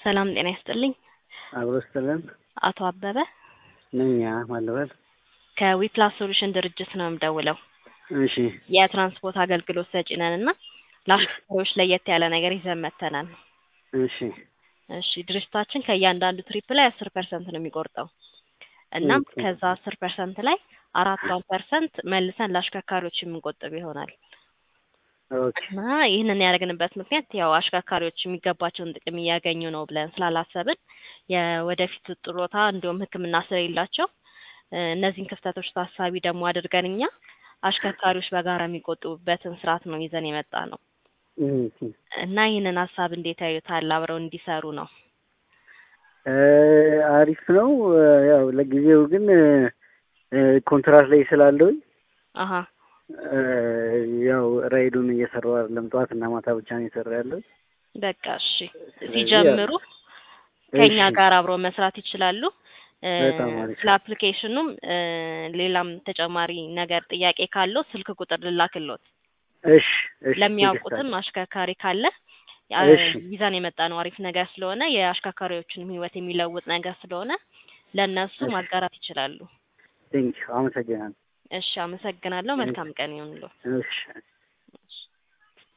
ሰላም ጤና ይስጥልኝ። አብሮ ስትለን አቶ አበበ ነኛ ማለበት ከዊፕላስ ሶሉሽን ድርጅት ነው የምደውለው። እሺ የትራንስፖርት አገልግሎት ሰጪ ነን እና ለአሽከርካሪዎች ለየት ያለ ነገር ይዘን መጥተናል። እሺ እሺ ድርጅታችን ከእያንዳንዱ ትሪፕ ላይ አስር ፐርሰንት ነው የሚቆርጠው። እናም ኦኬ። ከዛ አስር ፐርሰንት ላይ አራቷን ፐርሰንት መልሰን ለአሽከርካሪዎች የምንቆጥብ ይሆናል ኦኬ እና ይህንን ያደረግንበት ምክንያት ያው አሽከርካሪዎች የሚገባቸውን ጥቅም እያገኙ ነው ብለን ስላላሰብን የወደፊት ጥሮታ እንዲሁም ሕክምና ስለሌላቸው እ እነዚህን ክፍተቶች ታሳቢ ደግሞ አድርገን እኛ አሽከርካሪዎች በጋራ የሚቆጥቡበትን ስርዓት ነው ይዘን የመጣ ነው እሺ። እና ይህንን ሀሳብ እንዴት ያዩታል? አብረው እንዲሰሩ ነው። እ አሪፍ ነው። ያው ለጊዜው ግን እ ኮንትራት ላይ ስላለሁኝ አሀ እ ያው ራይዱን እየሰራሁ አይደለም። ጠዋት እና ማታ ብቻ ነው እየሰራ ያለው። በቃ እሺ፣ ስለዚህ ሲጀምሩ ከኛ እሺ። ጋር አብረው መስራት ይችላሉ። እ በጣም አሪፍ። ስለ አፕሊኬሽኑም እ ሌላም ተጨማሪ ነገር ጥያቄ ካለው ስልክ ቁጥር ልላክሎት። እሺ እሺ። ለሚያውቁትም አሽከርካሪ ካለ ያ- እሺ። ይዘን የመጣ ነው አሪፍ ነገር ስለሆነ የአሽከርካሪዎችንም ሕይወት የሚለውጥ ነገር ስለሆነ ለእነሱ እሺ። ማጋራት ይችላሉ። ቴንኪው አመሰግናለሁ። እሺ፣ አመሰግናለሁ። መልካም ቀን ይሁንልዎ። እሺ